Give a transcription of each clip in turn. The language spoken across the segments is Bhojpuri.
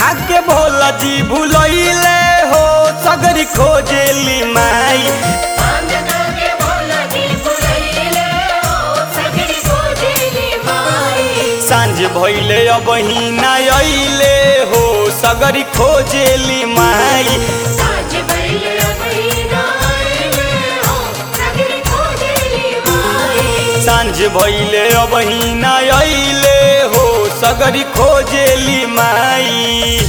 खा के भोला जी भूलैले हो सगरी खोजेली माई भांग खाके भोला जी भुलैले हो सगरी खोजेली माई सांझ भइले अब ना अइले हो सगरी खोजेली माई साँझ भइले महीना आइले हो सगरी खोजेली माई सांझ भइले अब ना अइले हो सगरी खोजेली माई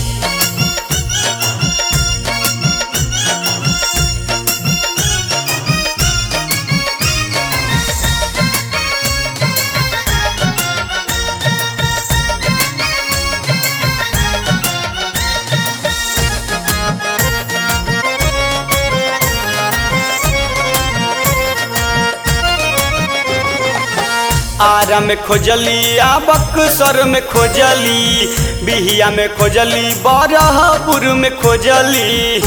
आरा में खोजली आ बक्सर में खोजली बिहिया में खोजली बरहपुर में खोजली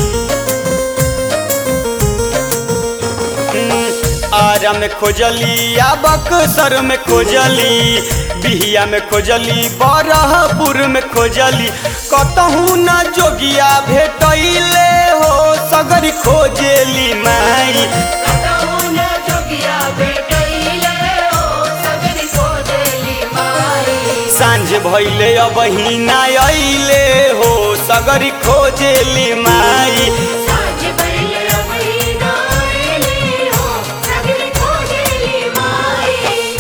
हम्म, आरा में खोजली आ बक्सर में खोजली बिहिया में खोजली बरहपुर में खोजली कतहू न जोगिया भेटैले हो सगरी खोजेली माई कतहु न जोगिया भेटैले हो सगरी खोजेली माई सांझ भइले अब ना अइले हो सगरी खोजेली माई साँझ भइले महीना आइले हो सगरी खोजेली माई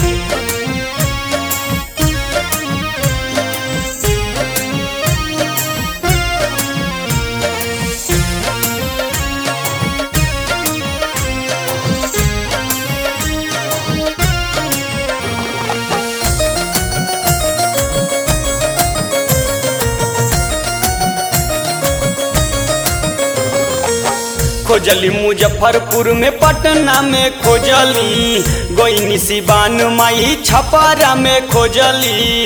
खोजली मुजफ्फरपुर में पटना में खोजली गोइनी सिवान माई छपारा में खोजली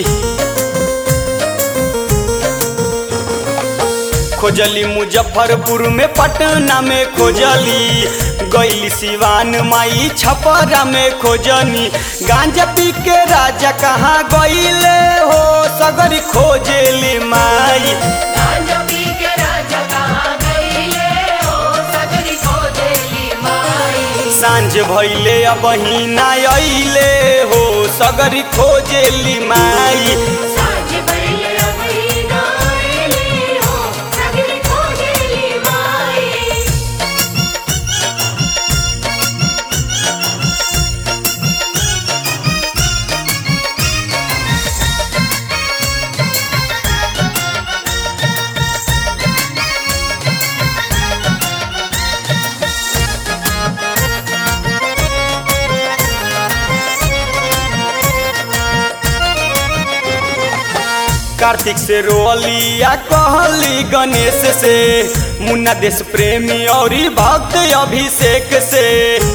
खोजली मुजफ्फरपुर में पटना में खोजली गैली सिवान माई छपरा में खोजनी गांजा पी के राजा कहाँ गईले हो सगरी खोजेली माई गांजा पी के राजा कहाँ गईले हो सगरी खोजेली माई सांझ भइले अब ना अइले हो सगरी खोजेली माई साँझ भइले महीना आइले हो सगरी खोजेली माई कार्तिक से रोलिया कहली गणेश से मुन्ना देश प्रेमी और भक्त अभिषेक से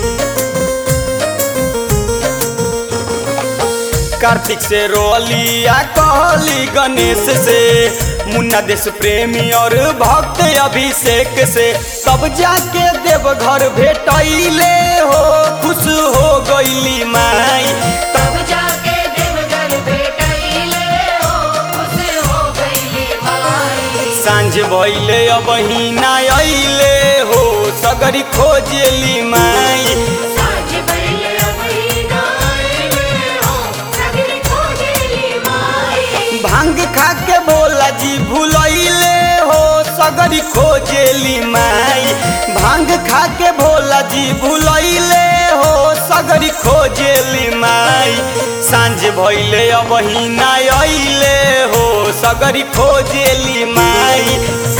कार्तिक से रोलिया कहली गणेश से मुन्ना देश प्रेमी और भक्त अभिषेक से तब जाके देवघर भेटैले हो खुश हो गईली माई तब जाके देवघर भेटैले हो खुश हो गईली माई सांझ भइले अब ना अइले हो सगरी खोजेली माई साँझ भइले महीना आइले हो सगरी खोजेली माई भांग खा के भोला जी भूलैले हो सगरी खोजेली माई भांग खा के भोला जी भूलैले हो सगरी खोजेली माई सांझ भइले अब ना अइले हो सगरी खोजेली माई